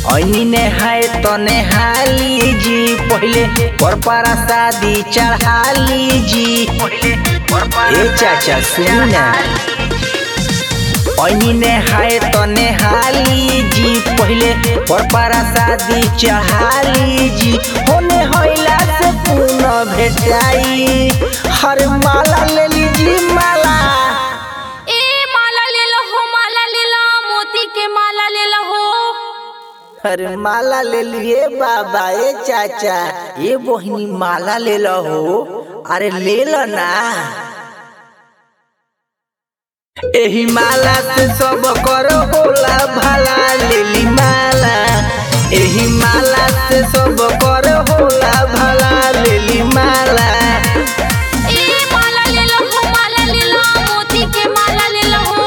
ऐनी ने है तने हाली जी पहले पर पारा शादी चढ़ा लीजी ए चाचा सुन ना ऐनी ने है तने हाली जी पहले पर पारा शादी चढ़ा लीजी होने होइला से पुनः भेटाई हर माला ले लीजी माला ए माला ले लो हो माला ले लो मोती के माला ले लो हो अरे माला ले लिए बाबा ए चाचा ये बहिनी माला ले लो हो अरे ले लो ना एही माला से सब करो होला भला ले ली माला एही माला से सब करो होला भला ले ली माला ए माला ले लो हो माला ले लो मोती के माला ले लो हो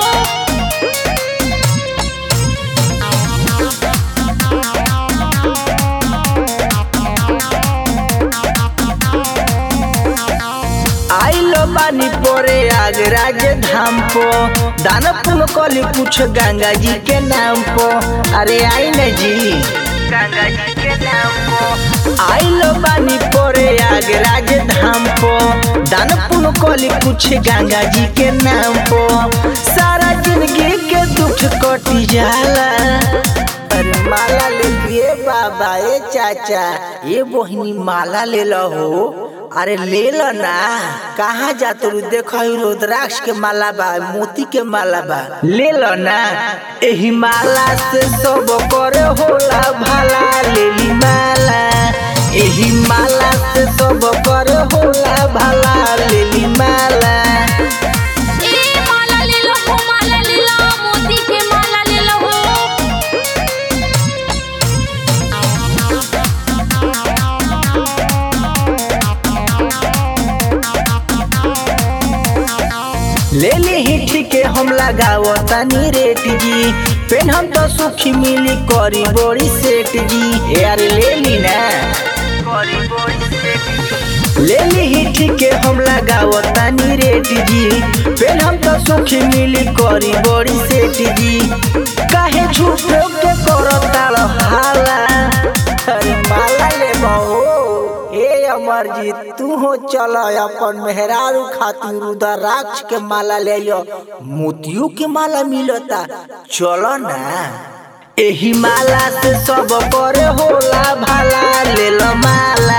आइलो बानी पोरे आगरा के धाम पो दान पुन कली कुछ गंगा जी के नाम पो अरे आई न जी गंगा जी के नाम पो आइलो बानी पोरे आगरा के धाम पो दान पुन कली कुछ गंगा जी के नाम पो सारा जिंदगी के दुख कटी जाला अरे माला ले लिए बाबा ए चाचा ये बहिनी माला ले लो हो अरे ले लो ना कहाँ जाते रू देखो ई रुद्राक्ष के माला बा मोती के माला बा ले लो ना एही माला से सब करे होला भला ले ली माला एही माला से सब करे होला भला ले ली माला ए माला ले लो हो माला ले लो मोती के माला ले लो हो ले ली ही ठीक है हम लगाओ तनी रेट जी पेन हम तो सुखी मिली करी बड़ी सेठ जी यार ले ली ना ले ली ही ठीक है हम लगाओ तनी रेट जी पेन हम तो सुखी मिली करी बड़ी सेठ जी काहे झूठो के करो ताल हाला अरे माला ले बहो हे अमरजीत तू हो चल अपन मेहरारू खातिर रुद्राक्ष के माला ले लो मोतियों के माला मिलता चलो ना एही माला से सब करे होला भला ले लो माला